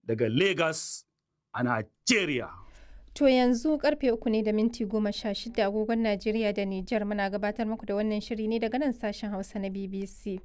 daga Lagos a Nigeria. To yanzu karfe uku ne da minti goma sha shida agogon Najeriya da Nijar muna gabatar muku da wannan shiri ne daga nan sashen Hausa na BBC.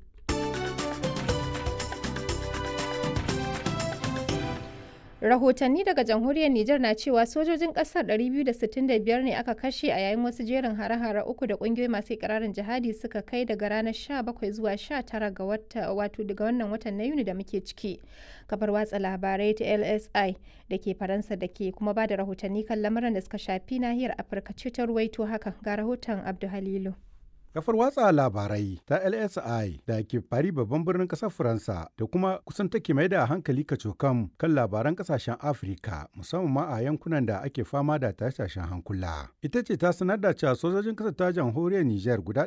Rahotanni daga jamhuriyar Nijar na cewa sojojin kasar 265 ne aka kashe a yayin wasu jerin hare-hare uku da kungiyoyi masu ikirarin jihadi suka kai daga ranar 17 zuwa 19 ga wata wato daga wannan watan na Yuni da muke ciki. Kafar watsa labarai ta LSI da ke Faransa da ke kuma ba da rahotanni kan lamuran da suka shafi nahiyar Afirka ce ta ruwaito hakan ga rahoton Abdu Halilu. Kafar watsa labarai ta LSI da ke fari babban birnin ƙasar Faransa da kuma kusan take mai da hankali kacokam kan labaran ƙasashen Afirka musamman ma a yankunan da ake fama da tashin hankula. Ita ce ta sanar da cewa sojojin ƙasar ta jamhuriyar Nijar guda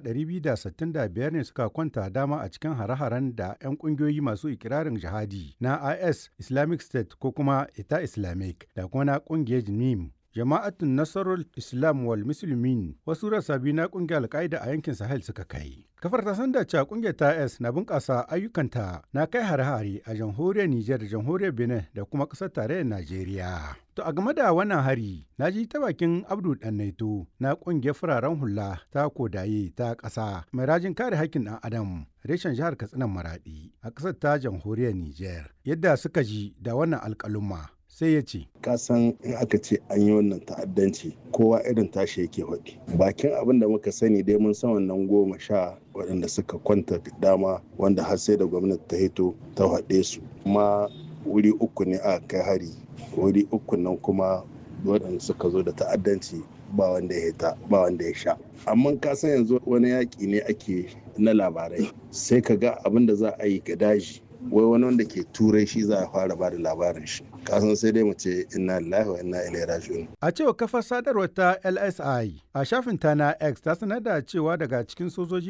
265 ne suka kwanta dama a cikin hare-haren da 'yan ƙungiyoyi masu ikirarin jihadi na IS Islamic State ko kuma Ita Islamic da kuma na ƙungiyar NIM jama'atun nasarar islam wal musulmin wasu rasa biyu na kungiyar alkaida a yankin sahel suka kai kafar ta san da cewa kungiyar ta s na bunƙasa ayyukanta na kai hare-hare a jamhuriyar niger da jamhuriyar benin da kuma ƙasar tarayyar najeriya to a game da wannan hari na ji ta bakin abdu naito na kungiyar fararen hula ta kodaye ta ƙasa mai rajin kare haƙƙin ɗan adam reshen jihar katsinan maradi a ƙasar ta jamhuriyar niger yadda suka ji da wannan alƙaluma sai ya ce kasan in aka ce an yi wannan ta'addanci kowa irin tashi yake faɗi bakin abin da muka sani dai mun san wannan goma sha waɗanda suka kwanta dama wanda har sai da gwamnati ta hito ta haɗe su kuma wuri uku ne aka kai hari wuri uku nan kuma waɗanda suka zo da ta'addanci ba wanda ya hita ba wanda ya sha amma ka san yanzu wani yaƙi ne ake na labarai sai ka ga abin da za a yi ga daji wai wani wanda ke turai shi za a fara ba da labarin shi kasan sai dai mu ce inna lillahi wa inna ilaihi raji'un a cewa kafar sadarwar ta LSI a shafin ta na X ta sanar da cewa daga cikin sojoji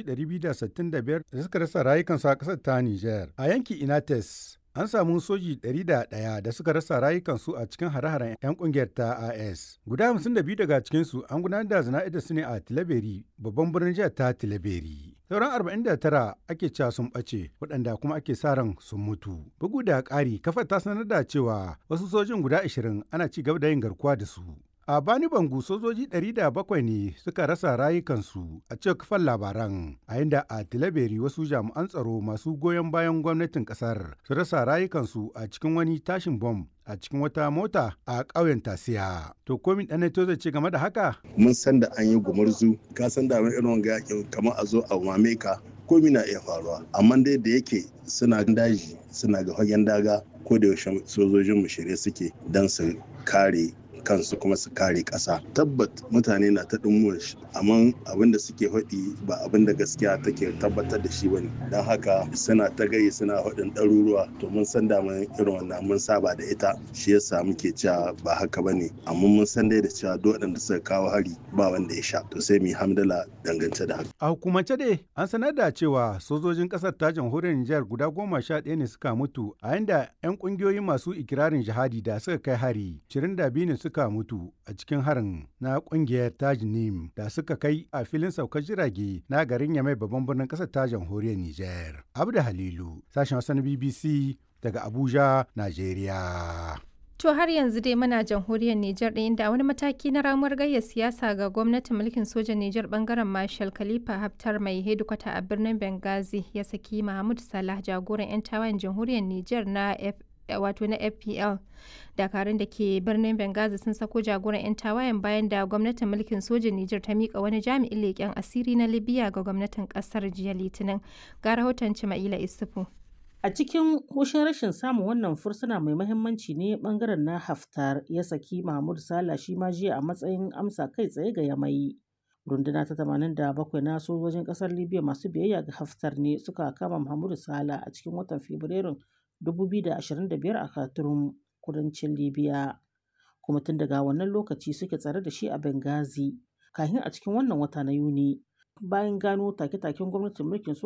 265 da suka rasa rayukansu a kasar ta Niger a yanki Inates an samu soji 101 da suka rasa rayukansu a cikin hare-haren 'yan kungiyar ta AS. Guda 52 daga cikinsu an gudanar da zana'idar su ne a Tilaberi, babban birnin jihar ta Tilaberi. Sauran 49 ake cewa sun ɓace waɗanda kuma ake sa ran sun mutu. Bugu da ƙari, kafar ta sanar da cewa wasu sojin guda 20 ana ci gaba da yin garkuwa da su. A Bani Bangu sojoji 700 ne suka rasa rayukansu a cikin kafan labaran, a inda a Tilaberi wasu jami'an tsaro masu goyon bayan gwamnatin kasar su rasa rayukansu a cikin wani tashin bom a cikin wata mota a ƙauyen Tasiya. To komin ɗan to zai ce game da haka? Mun san da an yi gumurzu, ka san da irin wanga yakin kamar a zo a mame ka komi na iya faruwa amma dai da yake suna daji suna ga fagen daga ko da yaushe sojojin mu shirye suke don su kare kansu kuma su kare ƙasa tabbat mutane na ta ɗumuwar shi amma abin da suke faɗi ba abin da gaskiya take tabbatar da shi bane don haka suna ta gayi suna faɗin ɗaruruwa to mun san da mun irin wannan mun saba da ita shi yasa muke cewa ba haka bane amma mun san dai da cewa duk waɗanda suka kawo hari ba wanda ya sha to sai mu hamdala dangance da haka a hukumance dai an sanar da cewa sojojin ƙasar ta jamhuriyar Nijar guda goma sha ɗaya ne suka mutu a yanda 'yan ƙungiyoyi masu ikirarin jihadi da suka kai hari 22 ne suka suka mutu a cikin harin na kungiyar tajnim da suka kai a filin saukar jirage na garin yamai babban birnin kasar ta jamhuriyar niger abda halilu sashen wasan bbc daga abuja nigeria To har yanzu dai muna jamhuriyar Nijar ɗin da wani mataki na ramuwar gayyar siyasa ga gwamnatin mulkin sojan Nijar bangaren Marshal Khalifa Haftar mai hedikwata a birnin Benghazi ya saki Mahmud Salah jagoran 'yan tawayen jamhuriyar Nijar na wato na fpl dakarun da ke birnin benghazi sun sako jagoran 'yan tawayen bayan da gwamnatin mulkin sojin niger ta mika wani jami'in leƙen asiri na libya ga gwamnatin ƙasar jiya litinin ga rahoton cima'ila isufu a cikin hushin rashin samun wannan fursuna mai mahimmanci ne bangaren na haftar ya saki mahmud sala shi ma jiya a matsayin amsa kai tsaye ga yamai runduna ta 87 na sojojin kasar libya masu biyayya ga haftar ne suka kama mahmud sala a cikin watan fabrairun 2025 a Khartoum kudancin Libya kuma tun daga wannan lokaci suke tsare da shi a Benghazi kafin a cikin wannan wata na Yuni bayan gano take-taken gwamnatin mulkin